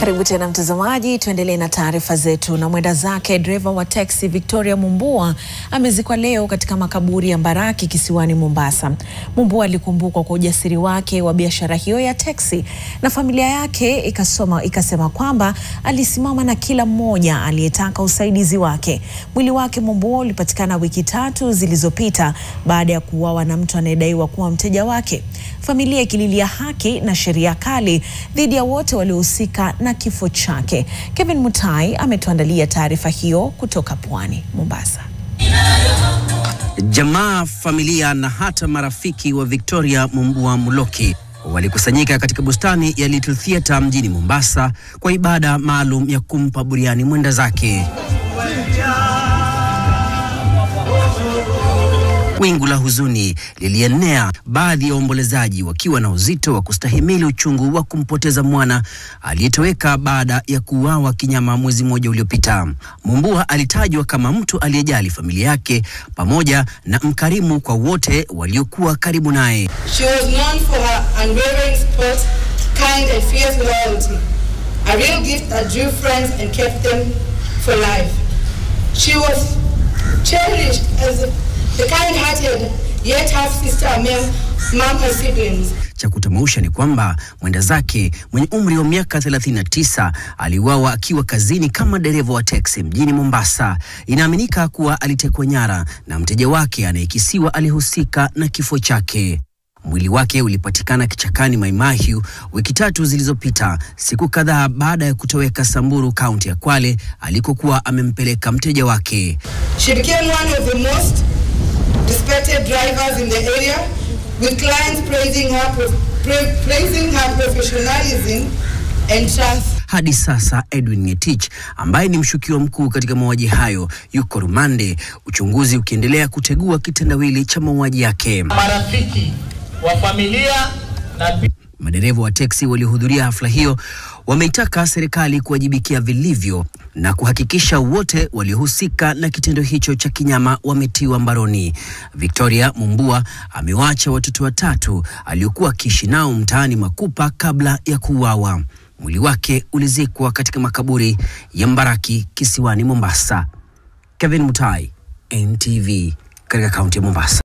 Karibu tena mtazamaji, tuendelee na taarifa zetu. Na mwenda zake dereva wa teksi Victoria Mumbua amezikwa leo katika makaburi ya Mbaraki kisiwani Mombasa. Mumbua alikumbukwa kwa ujasiri wake wa biashara hiyo ya teksi, na familia yake ikasoma, ikasema kwamba alisimama na kila mmoja aliyetaka usaidizi wake. Mwili wake Mumbua ulipatikana wiki tatu zilizopita baada ya kuuawa na mtu anayedaiwa kuwa mteja wake, familia ikililia haki na sheria kali dhidi ya wote waliohusika na kifo chake. Kevin Mutai ametuandalia taarifa hiyo kutoka Pwani, Mombasa. Jamaa, familia na hata marafiki wa Victoria Mumbua Muloki walikusanyika katika bustani ya Little Theatre mjini Mombasa kwa ibada maalum ya kumpa buriani mwenda zake. Wingu la huzuni lilienea, baadhi ya waombolezaji wakiwa na uzito wa kustahimili uchungu wa kumpoteza mwana aliyetoweka baada ya kuuawa kinyama mwezi mmoja uliopita. Mumbua alitajwa kama mtu aliyejali familia yake pamoja na mkarimu kwa wote waliokuwa karibu naye. She was known for her unwavering support, kind and fierce loyalty, a real gift that drew friends and kept them for life. She was cherished as the kind-hearted yet half-sister among among her siblings. Cha kutamausha ni kwamba mwenda zake mwenye umri wa miaka 39 aliuawa akiwa kazini kama dereva wa teksi mjini Mombasa. Inaaminika kuwa alitekwa nyara na mteja wake anayekisiwa alihusika na kifo chake. Mwili wake ulipatikana kichakani Maimahiu wiki tatu zilizopita, siku kadhaa baada ya kutoweka Samburu, kaunti ya Kwale alikokuwa amempeleka mteja wake. She became one of the most respected drivers in the area, with clients praising her, pro- pra- praising her professionalism and trust. Hadi sasa Edwin Ngetich ambaye ni mshukiwa mkuu katika mauaji hayo yuko rumande, uchunguzi ukiendelea kutegua kitendawili cha mauaji yake. marafiki wa familia na Madereva wa teksi waliohudhuria hafla hiyo wameitaka serikali kuwajibikia vilivyo na kuhakikisha wote waliohusika na kitendo hicho cha kinyama wametiwa mbaroni. Victoria Mumbua amewaacha watoto watatu aliokuwa akiishi nao mtaani Makupa kabla ya kuuawa. Mwili wake ulizikwa katika makaburi ya Mbaraki kisiwani Mombasa. Kevin Mutai, NTV, katika kaunti ya Mombasa.